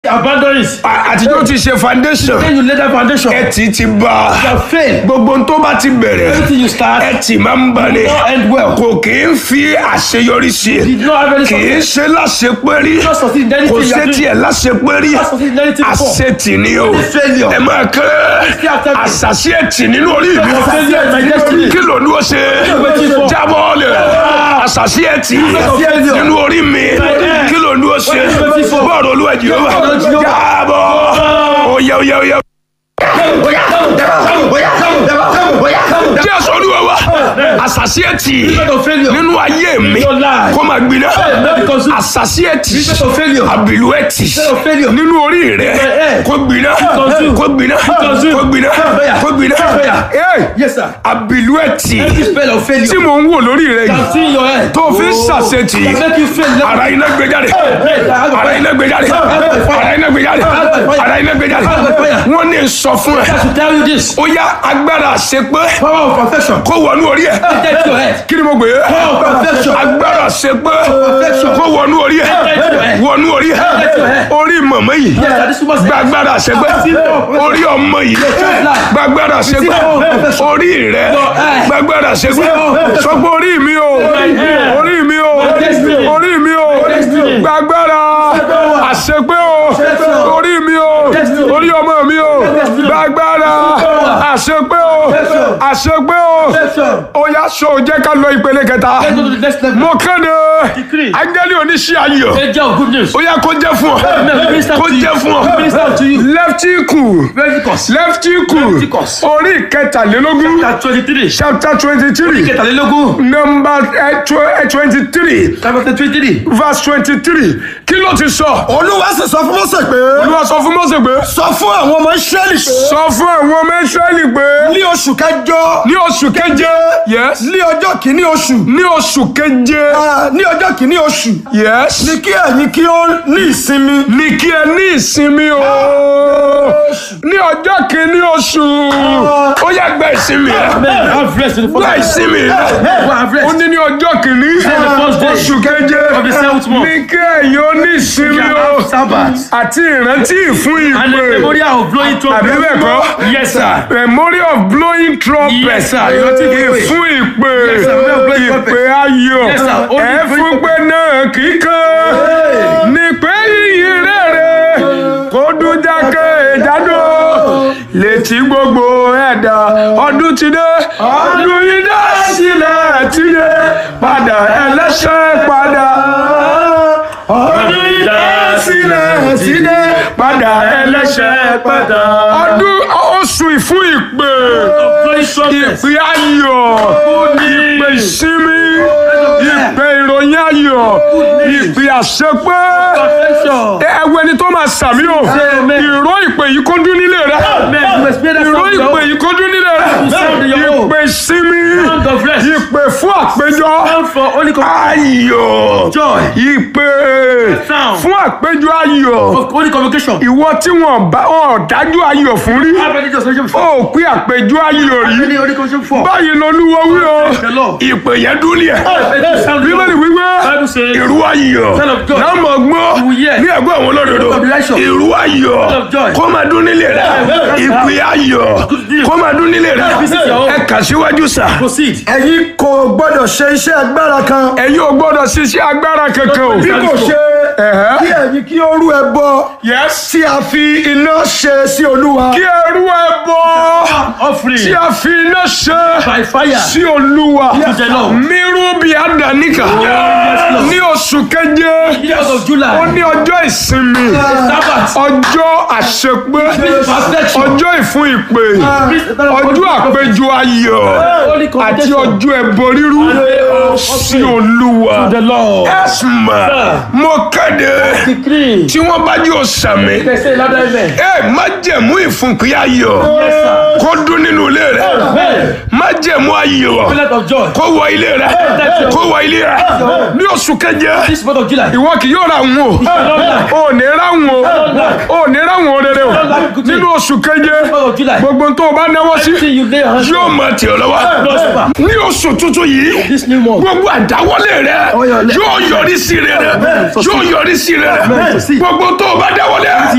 abandon it. À- àtijọ́ ti ṣe foundation Then you lay that foundation. ẹ ti ti bá You have failed. gbogbo ohun tó bá ti bẹ̀rẹ̀ Everything you start ẹ ti máa ń bà ní will not end well. kò kì í fi àṣeyọrí sí Did not have any kì í success. ṣe láṣepẹ́rí Not succeed in kò anything you ṣe are doing. tiẹ̀ láṣepẹ́rí Not succeed in anything before. àṣetì ni o failure. ẹ máa kẹ́ Still after me. àṣàṣì ẹ̀tì nínú orí mi Your failure in my destiny. kí ló ní o ṣe waiting for? jábọ́ lẹ̀ àṣàṣì ẹ̀tì failure. nínú orí mi kí ló ní o ṣe waiting for? bọ́ọ̀rù olúwa jehova Bọ́ọ̀lù Jehovah. jábọ́ oyè oyè oyè jésù olúwa wa àṣàṣì ẹ̀tì Spirit of failure. nínú ayé mi Your life. kó máa gbiná Not because you àṣàṣì ẹ̀tì Spirit of failure. àbìlú ẹ̀tì Spirit of failure. nínú orí rẹ Eh. kó gbiná Consume. kó gbiná Consume. kó gbiná Fire. kó gbiná Fire. Hey, Yes, sir. àbìlú ẹ̀tì Every spell of failure tí mò ń wò lórí rẹ can yìí see in your head. tó fi ń ṣàṣetì Can make you fail. Let ara iná gbé jáde ara iná gbé jáde ara iná gbé jáde ara iná gbé jáde wọ́n ní sọ fún ẹ to tell you this. ó yá agbára àṣepé Power of perfection. kó wọnú orí ẹ Get to your head. kí ni mo gbé Power of perfection. agbára àṣepé kó wọnú orí ẹ wọnú orí ẹ orí mọ̀mọ́ yìí Yes, sir. This woman's gbàgbára àṣepé orí ọmọ yìí gbàgbára àṣepé orí rẹ gbàgbára àṣepé sọgbọn orí mi o orí mi o orí mi o gbàgbára àṣepé o orí mi o orí ọmọ mi o gbàgbára àṣepé o àṣepé o ó yá so jẹ́ ká lọ ìpele kẹta Let's go to the next level. mo kéde Decree. áńgẹ́lì oníṣẹ́ ayọ̀ Angel of good news. ó yá kó jẹ́ fún ọ Amen. Minister kó to you. jẹ́ fún ọ Minister to you. lẹ́ftíkù Leviticus. lẹ́ftíkù Leviticus. orí kẹtàlélógún Chapter twenty-three. chapter twenty three Kẹtàlélógún. number twenty three Chapter twenty-three. verse twenty three kí ló ti sọ olúwa sì sọ fún mọ́sẹ̀ pé olúwa sọ fún Mósè pé sọ fún àwọn ọmọ israẹli pé sọ fún àwọn ọmọ Ísírẹ́lì pé ní oṣù kẹjọ ní oṣù keje yes ní ọjọ́ kìíní oṣù ní oṣù keje ah, ní ọjọ́ kìíní oṣù yes ní kí ẹ̀yin kí ó ní ìsinmi ní kí ẹ ní ìsinmi o ní ọjọ́ kìíní oṣù ó yá gba ìsinmi rẹ Amen. Have rest in the gba first ìsinmi rẹ Go have ó rest. ní ní ọjọ́ kìíní the first day oṣù keje of the seventh month. ní kí ẹ̀yin ó ní ìsinmi o Have Sabbath. àti ìrántí ìfún And the ìpè memorial of blowing trumpet. àbí bẹ́ẹ̀ kọ́ Yes, sir. memory of blowing trumpet Yes, sir. Ìrántí ìpè. ìfún ìpè Yes, sir. Memory of blowing trumpet. ìpè ayọ̀ Yes, sir. Only ẹ blowing fún pé náà kíkan ní pé yìí rere kó dún jákè ìdádó létí gbogbo ẹ̀dá ọdún ti dé ọdún yìí dá sílẹ̀ ti dé padà ẹlẹ́ṣẹ̀ padà ọdún yìí dá sílẹ̀ ti dé padà ẹlẹ́ṣẹ̀ padà ọdún oṣù ìfún ìpè Blowing trumpet. ìpè ayọ̀ ìpè ìsinmi ìpè ìròyìn ayọ̀ ìpè àṣepé Perfection. ẹwẹ ni tó máa sàmì o Amen. ìró ìpè yìí kó dún nílé rẹ Amen. You must pay that ìró sound ìpè down. yìí kó dún nílé rẹ sound in your home. ìpè ìsinmi Sound of rest. ìpè fún àpéjọ Sound for only com- ayọ̀ Joy. ìpè Sound. fún àpéjọ ayọ̀ of only convocation. ìwọ tí wọn bá wọn dájú ayọ̀ fún rí Have any convocation before? ó pín àpéjọ ayọ̀ rí Any only convocation before? báyìí lolúwo wí o The Lord. ìpè yẹn dún ní ẹ Sound bíbélì wíwé Bible says. ìrú ayọ̀ Son of God. lámọ̀ gbọ́ You will hear. ní ẹ̀gbọ́n àwọn olódodo of righteous. ìrú ayọ̀ Son of joy. kó máa dún nílé rẹ ìpè ayọ̀ kó máa dún nílé rẹ Visit your home. ẹ kà síwájú sà Proceed. ẹ̀yin kò gbọ́dọ̀ ṣe iṣẹ́ agbára kan ẹ̀yin ò gbọ́dọ̀ ṣiṣẹ́ agbára kankan o bí kò ṣe Ẹ̀hẹ́. kí ẹ̀yin kí ó rú ẹbọ yes tí a fi iná ṣe sí olúwa kí ẹrú ẹ bọ Offering. tí a fi iná ṣe By fire. sí olúwa To the Lord. mírú bí àdáníkà Lord. ní oṣù keje Years of ó July. ní ọjọ́ ìsinmi Sabbath. ọjọ́ àṣepé Perfection. ọjọ́ ìfún ìpè ọjọ́ àpéjọ ayọ̀ Holy àti convocation. ọjọ́ ẹbọ rírú sí olúwa The Lord. ẹsùnmà mo kéde Decree. tí wọ́n bá jẹ́ òsàmì They say louder amen. ẹ má jẹ̀mú ìfúnpẹ́ ayọ̀ Yes, sir. kó dún nínú ilé rẹ Amen. má jẹ̀mú ayọ̀ Pillar of joy. kó wọ ilé rẹ kó wọ ilé rẹ ní oṣù keje This month of July. ìwọ kì yóò ra wọn o ò ní ra wọn o ò ní ra wọn rere o nínú oṣù keje Month of July. gbogbo tó o bá náwó sí Everything you lay your hands yóò on. máa tì ọ́ lọ́wọ́ Prosper. ní oṣù tuntun yìí This new month. gbogbo àdáwọlé rẹ yóò yọrí sí rere yóò yọrí sí rere gbogbo tó o bá dáwọlé